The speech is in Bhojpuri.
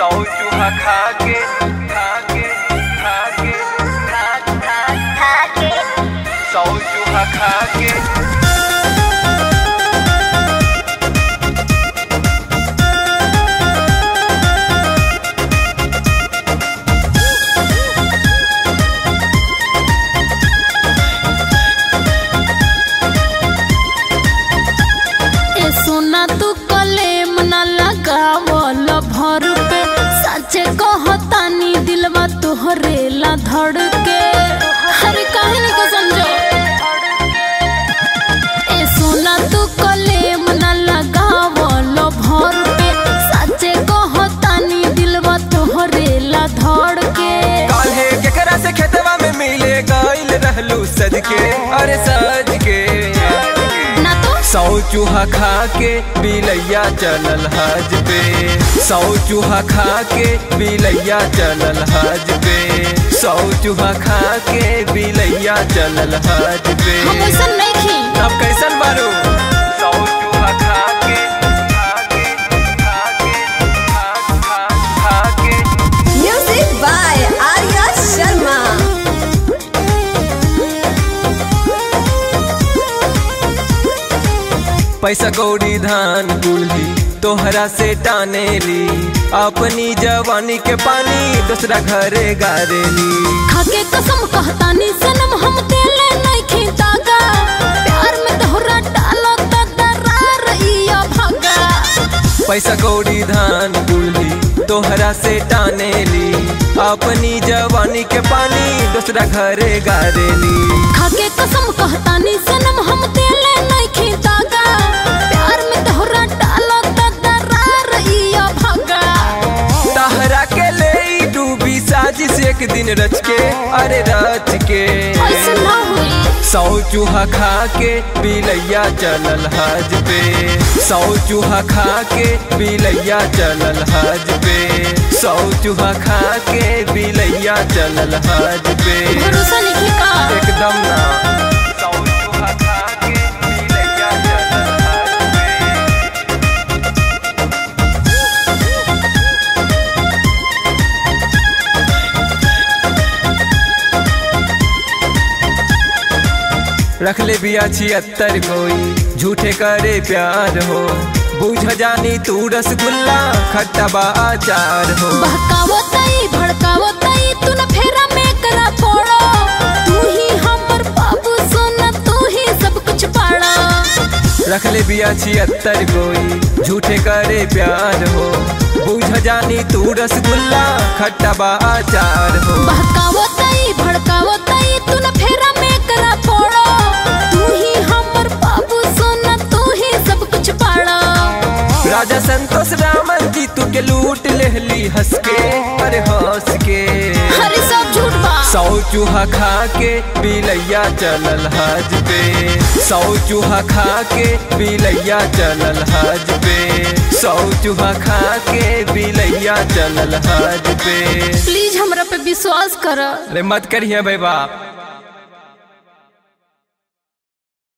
सौ चूहा खा के खा के खा के खा खा खा के सौ चूहा खा के ए सोना तू कलेम न लगावल भर पे सचे कहतानी दिलवा तोहरे ला धड़ के हर कहानी को समझो ए सोना तू कलेम न लगावल भर पे सचे कहतानी दिलवा तोहरे ला धड़ के काल्हे केकरा से खेतवा में मिले गइल रहलू सज के अरे सज के ना तो सौ चूहा खा के बिलैया चलल हज पे सौ चूहा खा के बिलैया चलल हज पे सौ चूहा खा के बिलैया चलल हज पे हम ऐसा नहीं खी अब कैसन बारू सौ चूहा खा के खा के खा के खा खा खा के Music by Arya Sharma. पैसा कौड़ी धान कुल्ही तोहरा से टानेली अपनी जवानी के पानी दूसरा घरे गारेली खाके कसम कहतानी सनम हम तेले नहीं खींचागा प्यार में तोहरा डालो त दरार इया भागा पैसा कौड़ी धान कुल्ही तोहरा से टानेली अपनी जवानी के पानी दूसरा घरे गारेली खाके कसम कहतानी सनम हम तेले नहीं खींचागा प्यार में तोहरा डालो त दरार इया भागा तहरा के ले डूबी साजिश एक दिन रच के अरे रच के ऐसा ना हुई सौ चूहा खा के बिलैया चलल हज पे सौ चूहा खा के बिलैया चलल हज पे सौ चूहा खा के बिलैया चलल हज पे भरोसा नहीं का एकदम ना सौ चूहा खा के बिलैया चलल हज पे रख ले बिया छिहत्तर कोई झूठे करे प्यार हो बुझ जानी तू रसगुल्ला खट्टा बा अचार हो बहकावतई भड़कावतई तू न फेरा में करा पड़ो तू ही हमर बाबू सोना तू ही सब कुछ पाड़ा रख ले बिया छिहत्तर कोई झूठे करे प्यार हो बुझ जानी तू रसगुल्ला खट्टा बा अचार हो बहकावतई भड़कावतई तू न फेरा में करा पड़ो तू ही हमर बाबू सोना तू ही सब कुछ पाड़ा राजा संतोष रामन जी तू के लूट लेहली हंस के अरे हंस के हरे सब झूठ बा सौ चूहा खा के बिलैया चलल हज पे सौ चूहा खा के बिलैया चलल हज पे सौ चूहा खा के बिलैया चलल हज पे प्लीज हमरा पे विश्वास कर अरे मत करिए भाई बाप